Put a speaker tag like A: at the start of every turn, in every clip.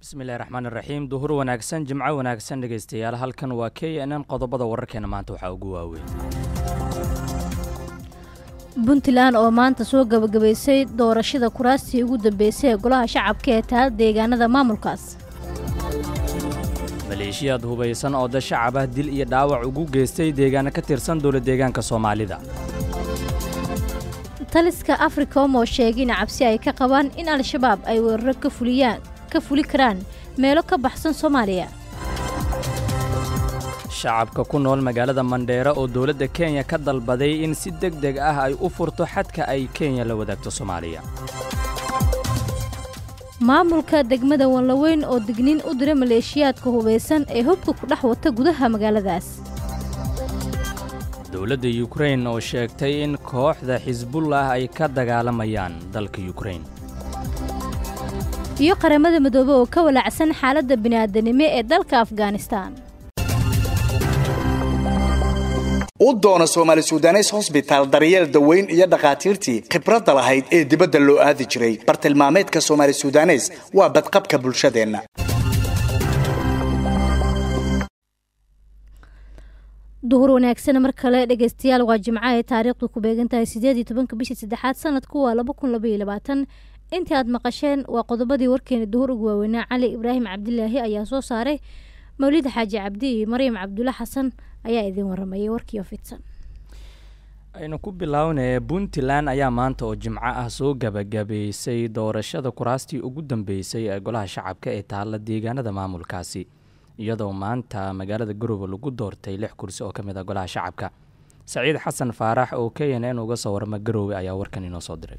A: bismillahi raxmaan iraxiim duhur wanaagsan jimco wanaagsan dhegaystayaal halkan waa k n n qodobada wararkeena maanta waxaa ugu waaweyn
B: puntland oo maanta soo gabagabaysay doorashada kuraastii ugu dambeysay ee golaha shacabka ee taal deegaanada maamulkaas
A: maleeshiyaad hubaysan oo dad shacab ah dil iyo dhaawac ugu geystay deegaano ka tirsan dowla deegaanka soomaalida
B: taliska africom oo sheegay in cabsi ay ka qabaan in al-shabaab ay weeraro ka fuliyaan ka fuli karaan meelo ka baxsan soomaaliya
A: shacabka ku nool magaalada mandheero oo dowladda kenya ka dalbaday in si deg deg ah ay u furto xadka ay kenya la wadaagto soomaaliya
B: maamulka degmada wanlaweyn oo digniin u dira maleeshiyaadka hubaysan ee hubka ku dhex wata gudaha magaaladaas
A: dowladda yukrain oo sheegtay in kooxda xisbullah ay ka dagaalamayaan dalka yukrain
B: iyo qaramada midoobe oo ka walaacsan xaaladda bini'aadanimo ee dalka afghanistan
C: u doono soomaali sudanes hosbitaal daryeel daweyn iyo dhakhaatiirtii khibradda lahayd ee dibadda loo aadi jiray bartilmaameedka soomaali sudanes waa badqabka bulshadeenna
B: duhur wanaagsan mar kale dhegaystayaal waa jimco ay taariikhdu ku beegan tahay sideed iyo tobanka bishii saddexaad sanadku waa laba kun labaiyo labaatan intii aad maqasheen waa qodobadii warkeena duhur ugu waaweynaa cali ibraahim cabdilaahi ayaa soo saaray mawlid xaaji cabdi iyo maryam cabdulla xasan ayaa idiin waramayay warkiio fidsan
A: aynu ku bilownaya puntland ayaa maanta oo jimco ah soo gabagabaysay doorashada kuraastii ugu dambeysay ee golaha shacabka ee taalla deegaanada maamulkaasi iyadoo maanta magaalada garowe lagu doortay lix kursi oo ka mid ah golaha shacabka saciid xasan faarax oo k n n uga soo warama garowe ayaa warkan inoo soo diray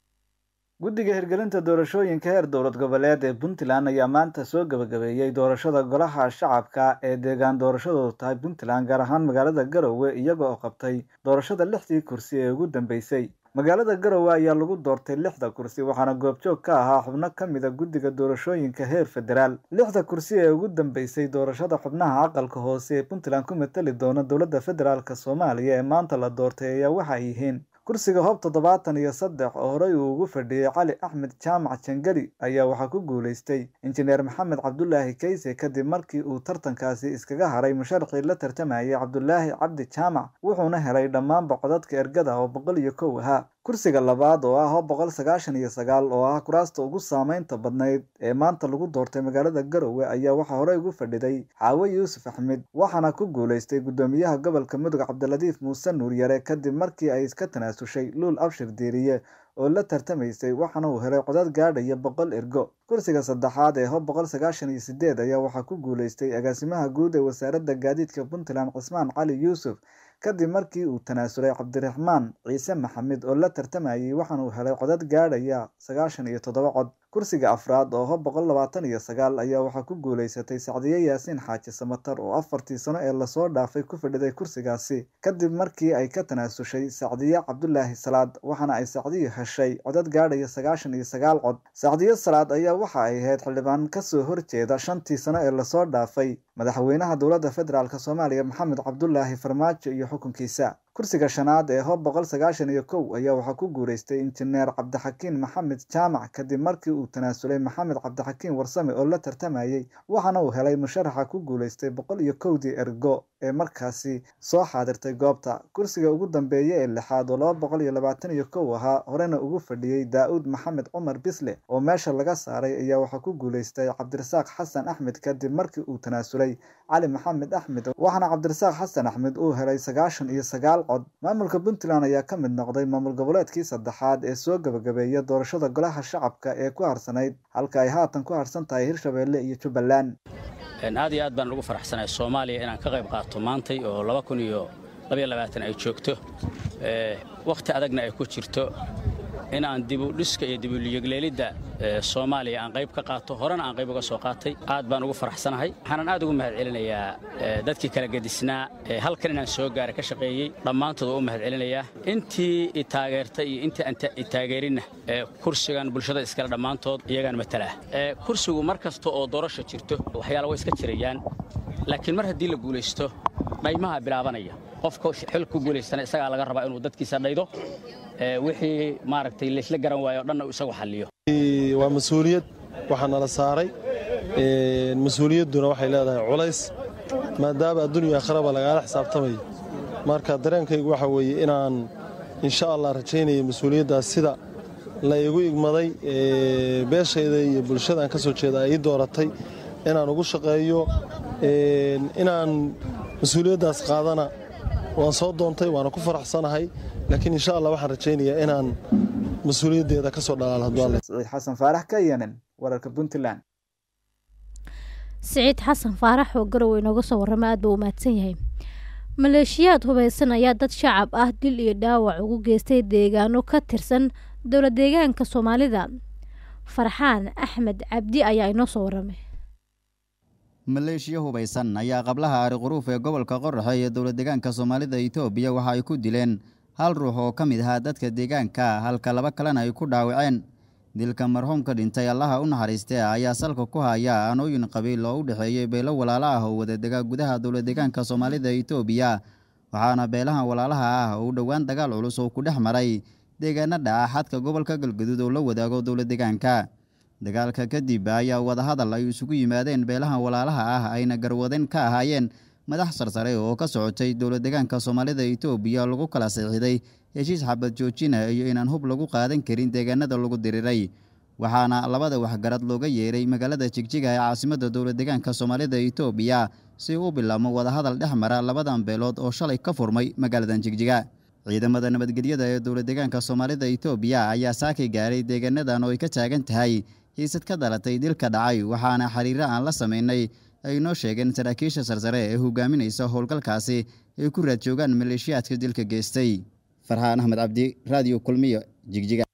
D: guddiga hirgelinta doorashooyinka heer dowlad goboleed ee puntland ayaa maanta soo gabagabeeyey doorashada golaha shacabka ee deegaan doorashadoodu tahay puntland gaar ahaan magaalada garowe iyaga oo qabtay doorashada lixdii kursi ee ugu dambeysay magaalada garowe ayaa lagu doortay lixda kursi waxaana goobjoog ka ahaa xubno ka mida guddiga doorashooyinka heer federaal lixda kursi ee ugu dambeysay doorashada xubnaha aqalka hoose ee puntland ku matali doona dowladda federaalk soomaaliya ee maanta la doortay ayaa waxay yihiin kursiga hoob toddobaatan iyo saddex oo horey uu ugu fadhiyey cali axmed jaamac jangari ayaa waxaa ku guulaystay injineer maxamed cabdulaahi kayse kadib markii uu tartankaasi iskaga haray musharxii la tartamayay cabdulaahi cabdi jaamac wuxuuna helay dhammaanba codadka ergada oo boqol iyo kow ahaa kursiga labaad oo ah hoob boqol sagaashan iyo sagaal oo ah kuraasta ugu saameynta badnayd ee maanta lagu doortay magaalada garowe ayaa waxaa horey ugu fadhiday xaawe yuusuf axmed waxaana ku guulaystay guddoomiyaha gobolka mudug cabdiladiif muuse nuuryare kadib markii ay iska tanaasushay luul abshir diiriye oo la tartamaysay waxaana uu helay codad gaadhaya boqol ergo kursiga saddexaad ee hoob boqol sagaashan iyo sideed ayaa waxaa ku guulaystay agaasimaha guud ee wasaaradda gaadiidka puntland cismaan cali yuusuf kadib markii uu tanaasulay cabdiraxmaan ciise maxamed oo la tartamayay waxaana uu helay codad gaadhaya sagaashan iyo toddoba cod kursiga afraad oo hoob boqol labaatan iyo sagaal ayaa waxaa ku guulaysatay sacdiye yaasiin xaaji samatar oo afartii sano ee lasoo dhaafay ku fadhiday kursigaasi kadib markii ay ka tanaasushay sacdiye cabdulaahi salaad waxaana ay sacdiyu heshay codad gaadhaya sagaashan iyo sagaal cod sacdiye salaad ayaa waxa ay ahayd xildhibaan kasoo horjeeda shantii sano ee lasoo dhaafay madaxweynaha dowladda federaalk soomaaliya maxamed cabdulaahi farmaajo iyo xukunkiisa kursiga shanaad ee hoob boqol sagaashan iyo kow ayaa waxaa ku guulaystay injineer cabdixakiin maxamed jaamac kadib markii uu tanaasulay maxamed cabdixakiin warsame oo la tartamayay waxaana uu helay musharaxa ku guulaystay boqol iyo kowdii ergo ee markaasi soo xaadirtay goobta kursiga ugu dambeeya ee lixaad oo laba boqol iyo labaatan iyo kow ahaa horena ugu fadhiyey daa-uud maxamed cumar bisle oo meesha laga saaray ayaa waxaa ku guulaystay cabdirasaaq xasan axmed kadib markii uu tanaasulay cali maxamed axmed waxaana cabdirasaaq xasan axmed uu helay sagaashan iyo sagaal cod maamulka puntland ayaa ka mid noqday maamul goboleedkii saddexaad ee soo gabagabeeya doorashada golaha shacabka ee ku harsanayd halka ay haatan ku harsan tahay hirshabeelle iyo jubbaland
E: aad iyo aad baan ugu faraxsanahay soomaaliya inaan ka qayb qaato maantay oo laba kun iyo labaiyo labaatan ay joogto wakhti adagna ay ku jirto inaan dibudhiska iyo dibuliyegleelidda soomaaliya aan qayb ka qaato horena aan qayb uga soo qaatay aad baan ugu faraxsanahay waxaanan aad ugu mahad celinayaa dadkii kala gedisnaa halkan inaan soo gaaray ka shaqeeyey dhammaantood waa u mahad celinayaa intii i taageertay iyo intii aan i taageerinna kursigan bulshada iskale dhammaantood iyagaan matalaa kursigu mar kasta oo doorasha jirto waxyaala way iska jirayaan laakiin mar haddii la guulaysto dhaymaha bilaabanaya qofka xil ku guulaystana isagaa laga rabaa inuu dadkiisa dhaydo wixii maaragtay laysla garan waayo o dhanna isagu xalliyo
F: waa mas-uuliyad waxaa nala saaray mas-uuliyadduna waxay leedahay culays maadaama addunya akhraba lagaala xisaabtamayo marka dareenkaygu waxa weeye inaan insha allah rajaynaya mas-uuliyaddaas sida la igu igmaday beeshayda iyo bulshadaan ka soo jeeda ay ii dooratay inaan ugu shaqeeyo inaan mas-uuliyaddaas qaadana waan soo doontay waana ku faraxsanahay laakiin insha allah waxaan rajaynayaa inaan mas-uuliyaddeeda ka soo dhalaal hadwaale
D: siciid xasan faarax ka yeenen wararka puntland
B: siciid xasan faarax oo garowe inooga soo warrama aad buu u mahadsan yahay maleeshiyaad hubaysan ayaa dad shacab ah dil iyo dhaawac ugu geystay deegaano ka tirsan dowla deegaanka soomaalida farxaan axmed cabdi ayaa inoo soo warramay
G: maleeshiya hubaysan ayaa qablaha ari quruuf ee gobolka qoraxe ee dowla deegaanka soomaalida itoobiya waxa ay ku dileen hal ruux oo ka mid ahaa dadka deegaanka halka laba kalena ay ku dhaawaceen dilka marxuumka dhintay allaha u naxariistee ayaa salka ku haya aanooyin qabiil oo u dhexeeyey beelo walaalo ah oo wadadega gudaha dowla deegaanka soomaalida itoobiya waxaana beelahan walaalaha ah uu dhowaan dagaal culus oo ku dhex maray deegaanada ah xadka gobolka galgaduud oo la wadaago dowla deegaanka dagaalka kadib ayaa wadahadal ay isugu yimaadeen beelahan walaalaha ah ayna garwaden ka ahaayeen madax sarsare oo ka socotay dowla deegaanka soomaalida itoobiya lagu kala sixiday heshiis xabad joojina iyo inaan hub lagu qaadan karin deegaanada lagu diriray waxaana labada waxgarad looga yeeray magaalada jigjiga ee caasimada dowla deegaanka soomaalida itoobiya si u bilaabmo wadahadal dhex mara labadan beelood oo shalay ka furmay magaaladan jigjiga ciidamada nabadgelyada ee dowla deegaanka soomaalida itoobiya ayaa saaki gaaray deegaanadan oo ay ka taagan tahay hiisad ka dhalatay dilka dhacay waxaana xiriiro aan la sameynay ay noo sheegeen saraakiisha sarsare ee hogaaminaysa howlgalkaasi ay ku raad joogaan maleeshiyaadka dilka geystay farxaan axmed cabdi raadiyo kulmiyo jigjiga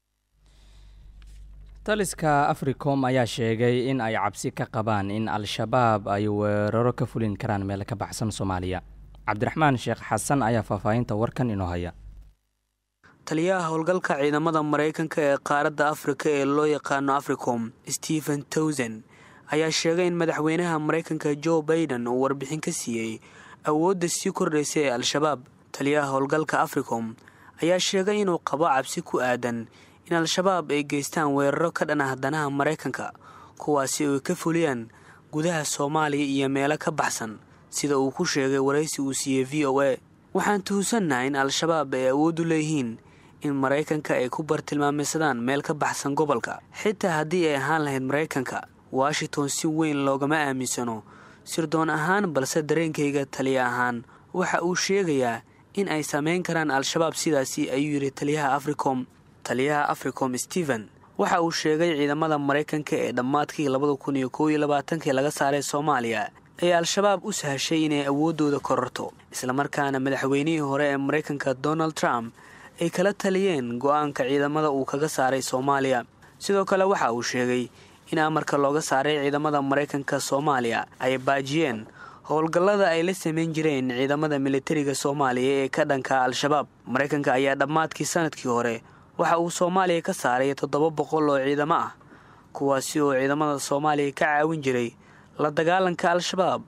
A: taliska africom ayaa sheegay in ay cabsi ka qabaan in al-shabaab ay weeraro ka fulin karaan meel ka baxsan soomaaliya cabdiraxmaan sheekh xasan ayaa faahfaahinta warkan inoo haya
H: taliyaha howlgalka ciidamada maraykanka ee qaaradda afrika ee loo yaqaano africom stephen towson ayaa sheegay in madaxweynaha maraykanka jo baiden uu warbixin ka siiyey awoodda sii kordhaysa ee al-shabaab taliyaha howlgalka africom ayaa sheegay inuu qabo cabsi ku aadan in al-shabaab ay geystaan weeraro ka dhan ah danaha maraykanka kuwaasi ay ka fuliyaan gudaha soomaaliya iyo meelo ka baxsan sida uu ku sheegay waraysi uu siiyey v o a waxaan tuhunsannaha in al-shabaab ay awood u leeyihiin in maraykanka ay ku bartilmaameysadaan meel ka baxsan gobolka xitaa haddii ay ahaan lahayd maraykanka washington si weyn loogama aaminsano sirdoon ahaan balse dareenkayga taliya ahaan waxa uu sheegayaa in ay samayn karaan al-shabaab sidaasi ayuu yidhi taliyaha africom taliyaha africom stephen waxa uu sheegay ciidamada maraykanka ee dhammaadkii labada kun iyo kow iyo labaatankii laga saaray soomaaliya ee al-shabaab u sahashay inay awooddooda kororto islamarkaana madaxweynihii hore ee maraykanka donald trump ay kala taliyeen go'aanka ciidamada uu kaga saaray soomaaliya sidoo kale waxa uu sheegay in amarka looga saaray ciidamada maraykanka soomaaliya ay baajiyeen howlgallada ay la samayn jireen ciidamada militariga soomaaliya ee ka dhanka al-shabaab maraykanka ayaa dhammaadkii sanadkii hore waxa uu soomaaliya ka saaray toddoba boqol oo ciidamo ah kuwaasi oo ciidamada soomaaliya ka caawin jiray la dagaalanka al-shabaab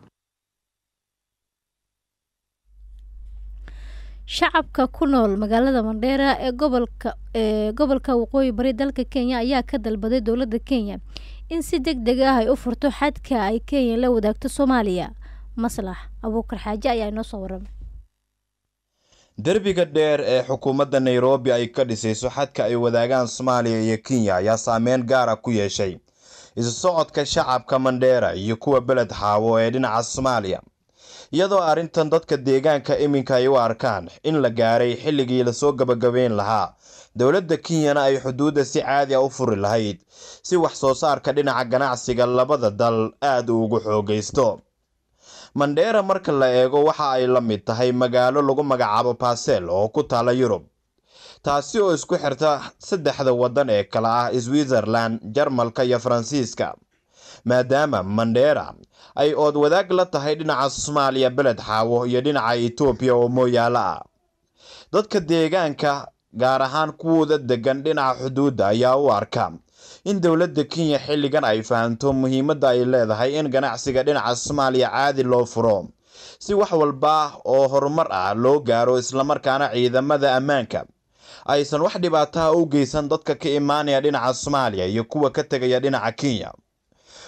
B: shacabka ku nool magaalada mandheera ee gobolka ee gobolka waqooyi bari dalka kenya ayaa ka dalbaday dowladda kenya in si deg deg ah ay u furto xadka ay kenya la wadaagto soomaaliya maslax abuukar xaaje ayaa inoo soo waramay
I: derbiga dheer ee xukuumadda nairobi ay ka dhisayso xadka ay wadaagaan soomaaliya iyo kenya ayaa saameyn gaara ku yeeshay isu socodka shacabka mandheera iyo kuwa beled xaawo ee dhinaca soomaaliya iyadoo arrintan dadka deegaanka iminka ay u arkaan in la gaaray xilligii lasoo gabagabeyn lahaa dowladda kenyana ay xuduudda si caadi a u furi lahayd si wax soo saarka dhinaca ganacsiga labada dal aada ugu xoogaysto mandheera marka la eego waxa ay la mid tahay magaalo lagu magacaabo basel oo ku taala yurub taasi oo isku xirta saddexda waddan ee kale ah switzerland jarmalka iyo faransiiska maadaama mandheera ay ood wadaag la tahay dhinaca soomaaliya beled xaawo iyo dhinaca etoobiya oo mooyaalo ah dadka deegaanka gaar ahaan kuwooda degan dhinaca xuduudda ayaa u arka in dowladda kenya xilligan ay fahamto muhiimadda ay leedahay in ganacsiga dhinaca soomaaliya caadi loo furo si wax walba oo horumar ah loo gaaro islamarkaana ciidamada ammaanka aysan wax dhibaataha u geysan dadka ka imaanaya dhinaca soomaaliya iyo kuwa ka tegaya dhinaca kenya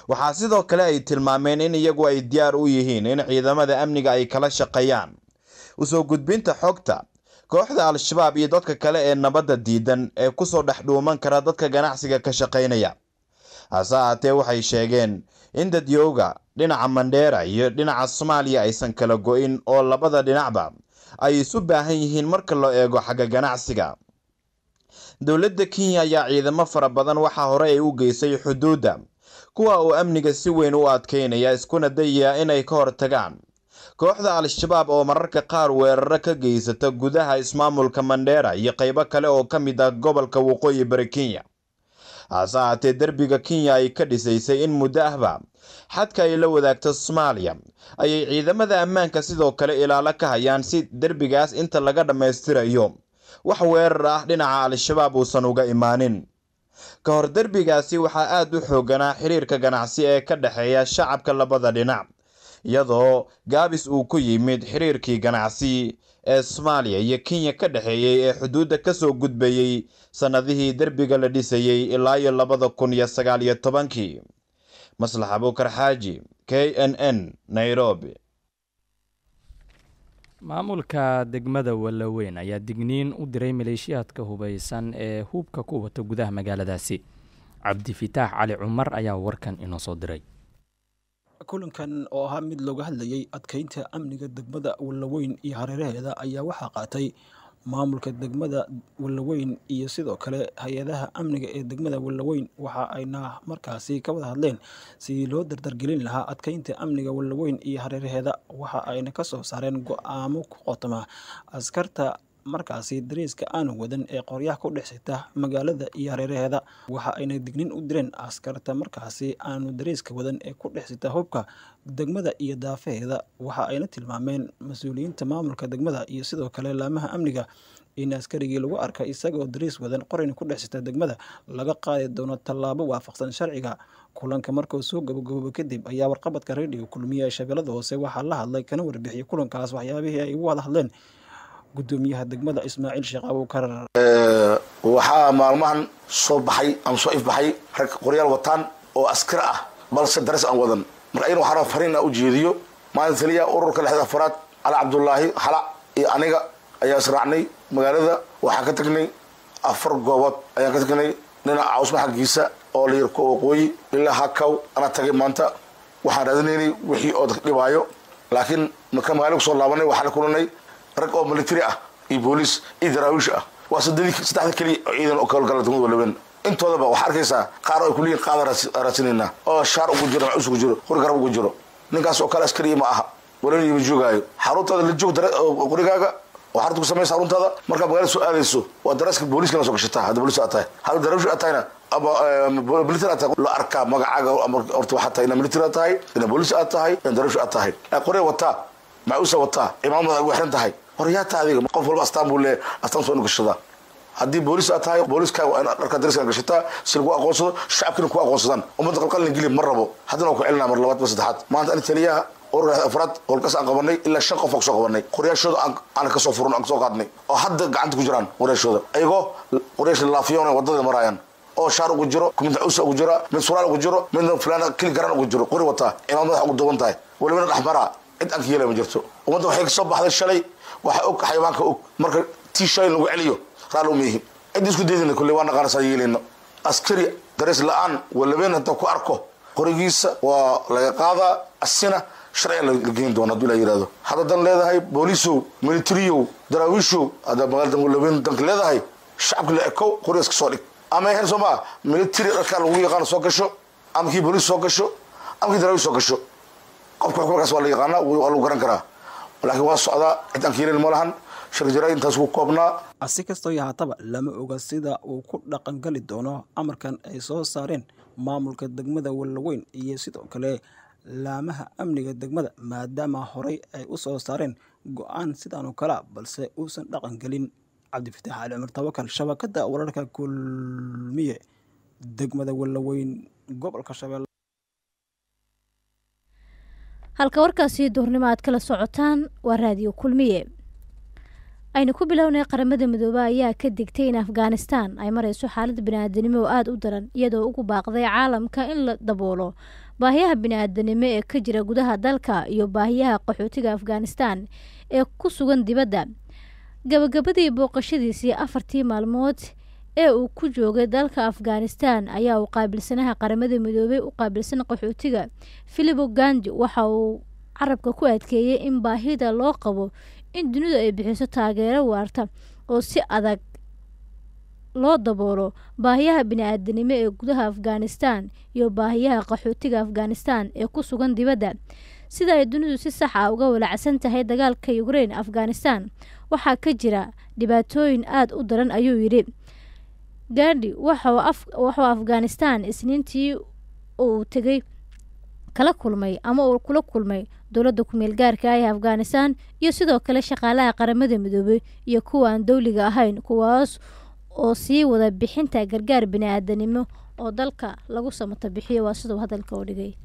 I: waxaa sidoo kale ay tilmaameen in iyagu ay diyaar u yihiin in ciidamada amniga ay kala shaqeeyaan usoo gudbinta xogta kooxda al-shabaab iyo dadka kale ee nabadda diidan ee kusoo dhex dhuuman kara dadka ganacsiga ka shaqaynaya hase ahaatee waxay sheegeen in dadyowga dhinaca mandheera iyo dhinaca soomaaliya aysan kala go-in oo labada dhinacba ay isu baahan yihiin marka loo eego xagga ganacsiga dowladda kenya ayaa ciidamo fara badan waxaa hore ay u geysay xuduudda kuwa uu amniga si weyn u adkeynaya iskuna dayaya inay ka hortagaan kooxda al-shabaab oo mararka qaar weeraro ka geysata gudaha ismaamulka mandheera iyo qaybo kale oo ka mid ah gobolka waqooyi bari kenya hase ahaatee derbiga kenya ay ka dhisaysay in muddo ahba xadka ay la wadaagto soomaaliya ayay ciidamada ammaanka sidoo kale ilaalo ka hayaan si derbigaas inta laga dhammaystirayo wax weerar ah dhinaca al-shabaab uusan uga imaanin ka hor derbigaasi waxaa aada u xooganaa xiriirka ganacsi ee ka dhexeeya shacabka labada dhinac iyadoo gaabis uu ku yimid xiriirkii ganacsi ee soomaaliya iyo kenya ka dhexeeyey ee xuduudda kasoo gudbayey sannadihii derbiga la dhisayey ilaa iyo labada kun iyo sagaal iyo tobankii maslax abuukar xaaji k n n nairobi
A: maamulka degmada wallaweyn ayaa digniin u diray maleeshiyaadka hubeysan ee hubka ku wata gudaha magaaladaasi cabdifitaax cali cumar ayaa warkan inoo soo diray
J: kulankan oo ahaa mid looga hadlayay adkeynta amniga degmada wallaweyn iyo hareeraheeda ayaa waxaa qaatay maamulka degmada wallaweyn iyo sidoo kale hay-adaha amniga ee degmada wallaweyn waxa ayna markaasi ka wada hadleen sidii loo dardargelin lahaa adkeynta amniga wallaweyn iyo hareeraheeda waxa ayna ka soo saareen go-aamo ku qotoma askarta markaasi dariiska aanu wadan ee qoryaha ku dhex sita magaalada iyo hareeraheeda waxa ayna dignin u direen askarta markaasi aanu dariiska wadan ee ku dhex sita hubka degmada iyo daafaheeda waxa ayna tilmaameen mas-uuliyiinta maamulka degmada iyo sidoo kale laamaha amniga in askarigii lagu arkay isagoo dariis wadan qorayna ku dhex sita degmada laga qaadi doono tallaabo waafaqsan sharciga kulanka markuu soo gabagabooba kadib ayaa warqabadka radio kulmiye ee shabeellada hoose waxaa la hadlay kana warbixiyey kulankaas waxyaabihii ay ugu wada hadleen gudoomiyaha degmada ismaaciil sheekh abuukar
K: waxaa maalmahan soo baxay ama soo ifbaxay rag qoryaal wataan oo askar ah balse daras aan wadan marka ayna waxaa fariin u jeediyo maalin taliya ururka lixda afaraad cali cabdulaahi xala iyo aniga ayaa israacnay magaalada waxaan ka tagnay afar goobood ayaan ka tagnay dhinaca cawsma xaggiisa oo la yarko waqooyi ilaa hakaw anaa tagay maanta waxaan raadinaynay wixii oo dadka dhibaayo laakiin marka magaalada kusoo laabanay waxaan la kulanay rag oo military ah iyo booliis iyo daraawiish ah waa saddexda keliya oo ciidan oo kawalgala degmada walaben intoodaba waxaa arkaysaa qaar oo ay kuleeyihin qaada raadsinayna oo shaar ugu jiro macus ugu jiro qori garab ugu jiro ninkaas oo kale askariya ma aha walaben ima joogaayo xaruntaada la joog qorigaaga oo xarunta ku samaysa xaruntaada markaa magaalada soo aadayso waa daraaska booliiska la soo gashataa hadda booliis aad tahay hadda daraawish aad tahayna ama military aad tahay la arkaa magacaaga horta waxaa tahay ina military aad tahay ina booliis aad tahay ina daraawish aad tahay qorya wataa macuusa wataa imaamada ugu xiran tahay horyaata adiga qof walba astaan buu leeyahay astaan soo inu gashadaa haddii booliis aad tahay booliiskaaga waa in dharka dariska gashataa si lagu aqoonsado shacabkina ku aqoonsadaan ummadda qalqalin geli ma rabo haddana waa ku celinaa mar labaad ma saddexaad maanta ani taliyaha ururka afraad howlkaas aan qabanay ilaa shan qof aan kasoo qabanay qoryaashooda aan kasoo furno aan kasoo qaadnay oo hadda gacanta ku jiraan qoryaashooda ayagoo qoryaasha laafiyoona wadada maraayaan oo shaar ugu jiro mid cusa ugu jira mid suraal ugu jiro midna fulana kili garan ugu jiro qori wataa imaam madaxa ugu duuban tahay walibana dhexmaraa cid aan ka yeelay ma jirto ummadda waxay kasoo baxday shalay waxa og xayawaanka og marka tii shalay lagu celiyo raali uma yihin cid isku daydina kulle waa naqaana saa yeelayno askari darees la-aan walabeen hadda ku arko qorigiisa waa laga qaadaa asina sharciga la geyn doona haduu la yirahdo hadda dan leedahay booliisow militariyow daraawiishow hadda magaalada walabeen danka leedahay shacabka la ekow qorigaas kasoo dhig ama hen soo maa military dharkaa lagu yaqaano soo gasho ama kii booliis soo gasho ama kii daraawiish soo gasho qofka xukumarkaas waa la yaqaanaa waa lagu garan karaa laakiin waa socdaa cid aan ka yeelin ma lahan shir jira intaas ku koobnaa
J: si kastoo yahaataba lama oga sida uu ku dhaqangali doono amarkan ay soo saareen maamulka degmada wallaweyn iyo sidoo kale laamaha amniga degmada maadaama horey ay u soo saareen go-aan sidaan oo kalea balse uusan dhaqan gelin cabdifitaax cali cumar tawakal shabakada wararka kulmiye degmada wallaweyn gobolka shabeelle
B: halka warkaasi duurnimo aad kala socotaan waa raadiyo kulmiye aynu ku bilownay qaramada midoobe ayaa ka digtay in afghanistan ay mareyso xaalad bini-aadanimo oo aada u daran iyadoo ugu baaqday caalamka in la daboolo baahiyaha bini-aadanimo ee ka jira gudaha dalka iyo baahiyaha qaxootiga afghanistan ee ku sugan dibadda gabagabadii booqashadiisii afartii maalmood ee uu ku joogay dalka afghanistan ayaa uu qaabilsanaha qaramada midoobey u qaabilsan qaxootiga philipo gandi waxa uu carabka ku adkeeyey in baahida loo qabo in dunidu ay bixiso taageero waarta oo si adag loo daboolo baahiyaha bini-aadanimo ee gudaha afghanistan iyo baahiyaha qaxootiga afghanistan ee ku sugan dibadda sida ay dunidu si sax ah uga walacsan tahay dagaalka ukrain afghanistan waxaa ka jira dhibaatooyin aada u daran ayuu yidhi gandi waxuu afghanistan isniintii uu tegay kala kulmay ama uu kula kulmay dowladda ku-meel gaarka ah ee afghanistan iyo sidoo kale shaqaalaha qaramada midoobey iyo kuwa aan dowliga ahayn kuwaas oo sii wada bixinta gargaar bini-aadanimo oo dalka lagu samato bixiyo waa siduu hadalka u dhigay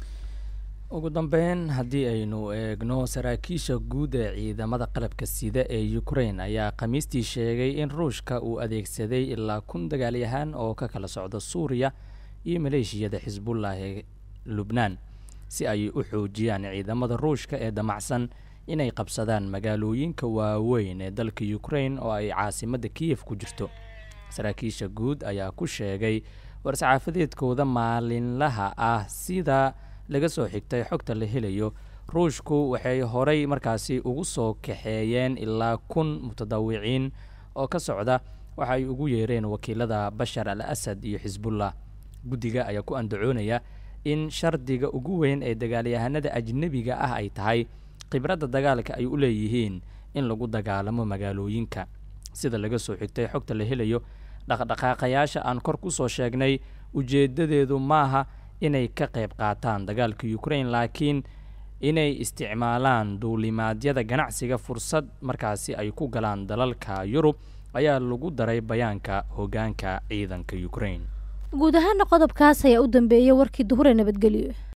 A: ugu dambeyn haddii aynu eegno saraakiisha guud ee ciidamada qalabka sida ee ukrain ayaa khamiistii sheegay in ruushka uu adeegsaday ilaa kun dagaalyahaan oo ka kala socda suuriya iyo maleeshiyada xisbullah ee lubnaan si ay u xoojiyaan ciidamada ruushka ee damacsan inay qabsadaan magaalooyinka waaweyn ee dalka ukrain oo ay caasimadda kiyef ku jirto saraakiisha guud ayaa ku sheegay war-saxaafadeedkooda maalinlaha ah sida laga soo xigtay xogta la helayo ruushku waxay horay markaasi ugu soo kaxeeyeen ilaa kun mutadawiciin oo ka socda waxa ay ugu yeereen wakiilada bashar al asad iyo xisbullah guddiga ayaa ku andacoonaya in shardiga ugu weyn ee dagaalyahanada ajnebiga ah ay tahay khibradda dagaalka ay u leeyihiin in lagu dagaalamo magaalooyinka sida laga soo xigtay xogta la helayo dhaqdhaqaaqayaasha aan kor ku soo sheegnay ujeeddadeedu maaha inay ka qayb qaataan dagaalka ukrain laakiin inay isticmaalaan duulimaadyada ganacsiga fursad markaasi ay ku galaan dalalka yurub ayaa lagu daray bayaanka hoggaanka ciidanka ukrain
B: guud ahaana qodobkaas ayaa u dambeeyay warkii duhure nabadgelyo